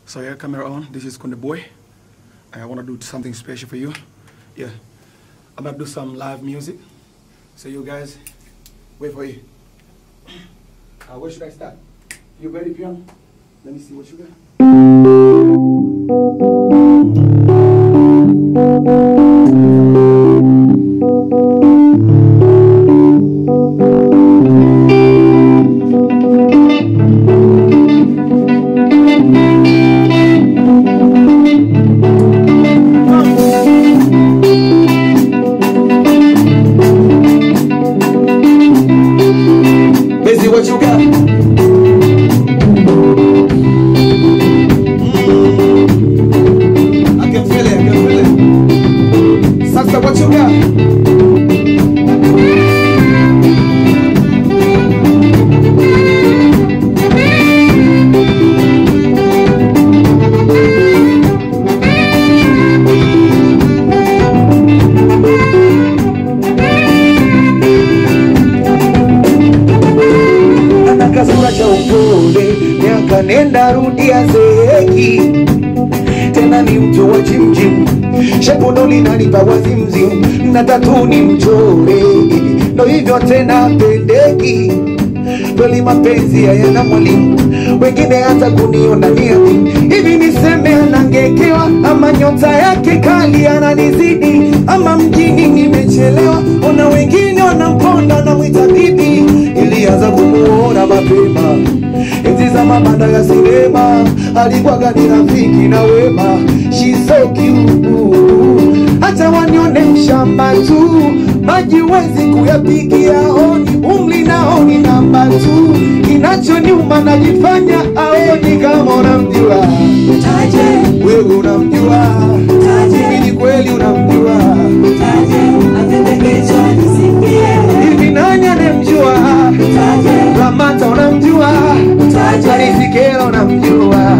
So yeah, camera on. This is Kunde Boy. And I want to do something special for you. Yeah. I'm gonna do some live music. So you guys, wait for it. Uh, where should I start? You ready, piano? Let me see what you got. Busy, what you got? I can feel it, I can feel it. Salsa, what you got? ana kasura cha upole, miaka nenda rudia zeeki, tena ni mtu wa jimjim, shepu ndo linanipa wazimzim, na tatu ni mchore, ndo hivyo tena pendeki kweli mapenzi hayana mwalimu, wengine hata kuniona niami hivi, niseme anangekewa ama nyota yake kali ananizidi, ama mjini nimechelewa, ona wengine wanamponda na mwita bibi. Ilianza kumuona mapema enzi za mabanda ya sinema, alikuwaga ni rafiki na wema, she's so cute hata wanione mshamba tu, maji wezi kuyapigia honi, umri naoni namba tu, kinachoniuma najifanya aoni kama unamjua wewe, unamjua hivi, ni kweli unamjua hivi, nani anemjua? Lamata unamjua, Alisikela unamjua,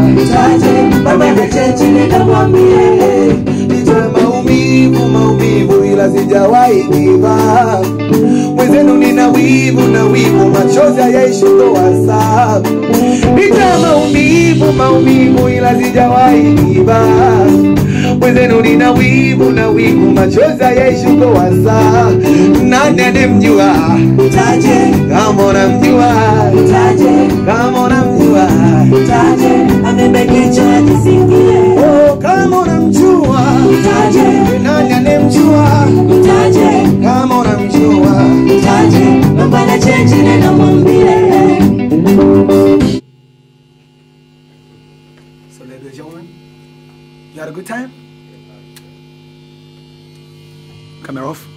nitoe maumivu maumivu, ila sijawahi kiva mwenzenu, nina wivu na wivu, machozi hayaishi toa sabu. Nitoe maumivu maumivu, ila sijawahi kiva mwenzenu, nina wivu na wivu, machozi hayaishi toa sabu. Nani anemjua? Kama unamjua, kama unamjua, oh, kama unamjua, nani anemjua? Kama unamjua, So ladies and gentlemen, you had a good time? Camera off.